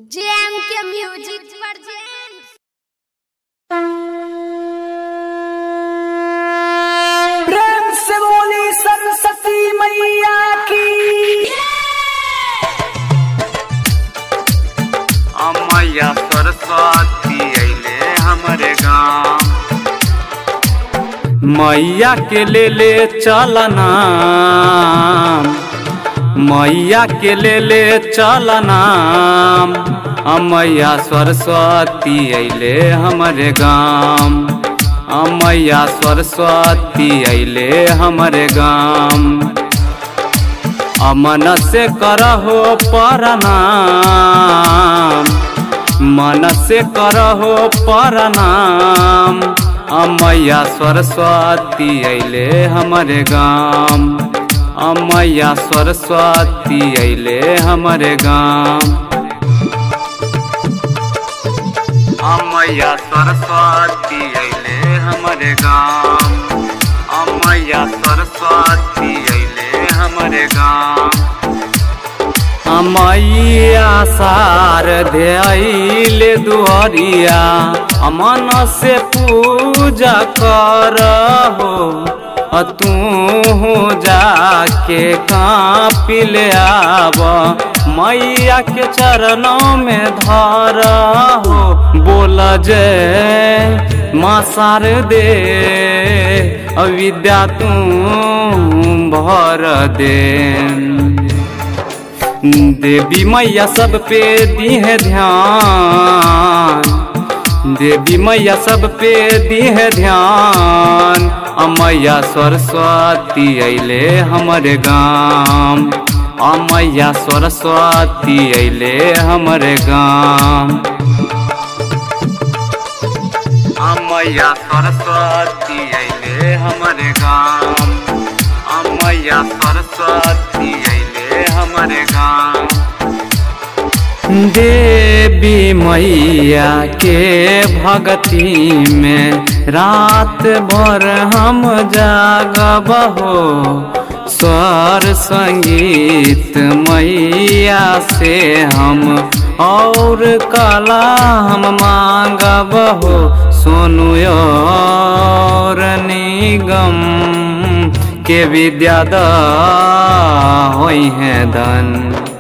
JM के music present प्रेम से बोली सरस्वती मैया की अमैया सरस्वती अइले हमरे गाँव मैया के ले ले चलना मैया के ले ले चलना अमैया सरस्वती अइले हमरे गाँव अमैया सरस्वती अइले हमरे गाँव अमन से करहो प्रणाम मन से करहो प्रणाम अमैया सरस्वती अइले हमरे गाम अमैया सरस्वती अइले हमरे गाम अमैया सरस्वती अइले हमरे गाम अमैया सरस्वती अइले हमरे गाम अमैया शारदे अइले दुहरिया अमन से पूजा करहो अ तू जाके कापिल आब मैया के चरणों में धरहो बोल जय माँ शारदे अविद्या तू भर दे देवी मैया सब पे दी है ध्यान देवी मैया सब पे दी है ध्यान अमैया सरस्वती अइले हमरे गाम अमैया सरस्वती अइले हमरे गाम अमैया सरस्वती अइले हमरे गाम अमैया सरस्वती अइले हमरे गाम देवी मैया के भक्ति में रात भर हम जागब हो स्वर संगीत मैया से हम और कला हम मांगब हो सोनू और निगम के विद्या द होई है धन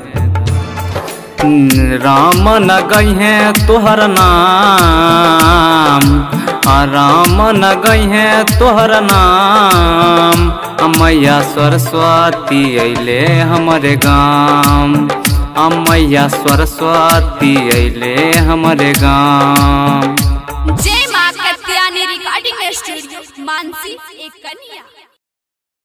राम न गई है तोहर नाम आ राम न गई है तोहर नाम अमैया सरस्वती अइले हमरे गाम अमैया सरस्वती अइले हमरे गाम जय मां कत्यानी रिकॉर्डिंग स्टूडियो मानसी एक कन्या